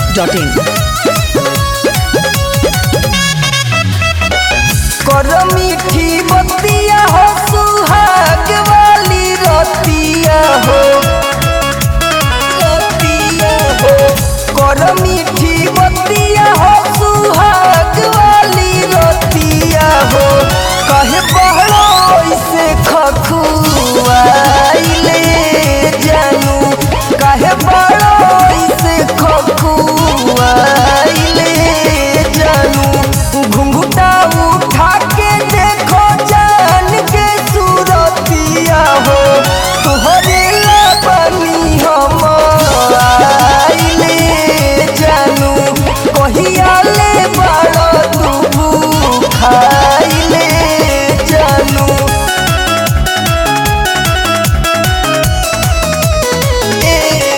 masti.in. कर मीठी बतिया हो सुहाग वाली रतिया हो रतिया हो कर मीठी बतिया हो सुहाग वाली रतिया हो कहे बहरो ऐसे खखुआइले जानू कहे बहरो ऐसे खखुआइले जानू घुंघुटा उठा के देखो जान के सूरतिया हो तुहरे लबनी हम आइले जानू कहिया ले बड़ो तू खाइले जानू ए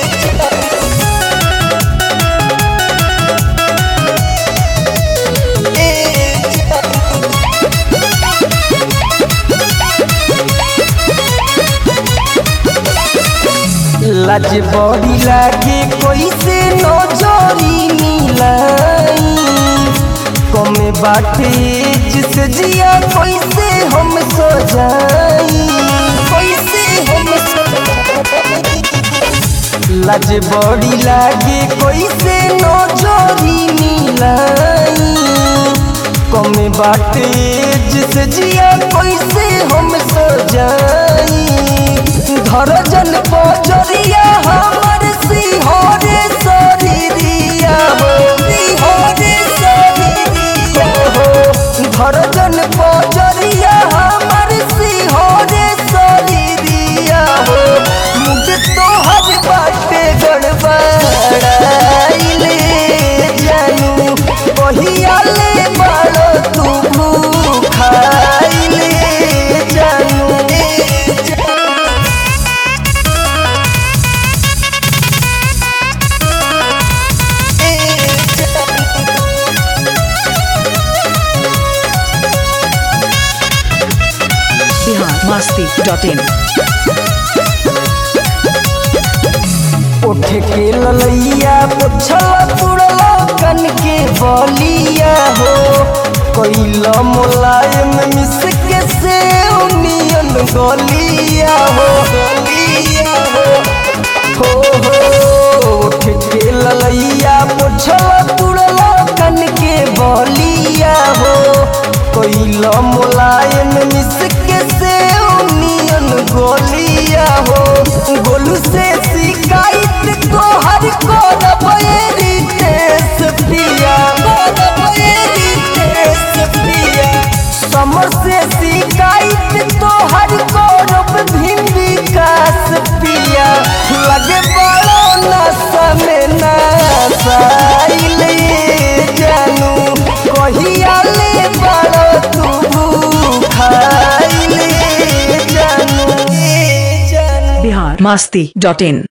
लाज बड़ी लागे कैसे नजरी मिलाई कमे बाटे जिसे जिया कैसे हम सजाई कैसे हम सजाई लाज बड़ी लागे कैसे नजरी मिलाई कमे बाटे जिसे जिया कैसे हम सजाई धर जन पजरिया हमर सिंहरे शरीरिया हो सिंहरे शरीरिया हो धर जन पजरिया हमर सिंहरे शरीरिया हो मुझ तोहर बाटे गड़बड़ाइले जानू कहिया ले बड़ो तू खाइले जानू Bihar masti.in. उठ के ललैया पोछला पुड़ला कन के बलिया हो कैला मुलायम मिस के से नियन गलिया हो गलिया हो हो हो उठ के ललैया पोछला पुड़ला कन के बलिया हो कैला मुलायम मिस के से नियन गलिया हो गोलू से शिकायत तोहर करब एरिटेस पिया करब एरिटेस पिया समर से शिकायत तोहर करब भिंडी कास पिया लगे बड़ो नशा में नशाइले जानू कहिया ले बड़ो तू खाइले जानू ए जानू Bihar masti.in.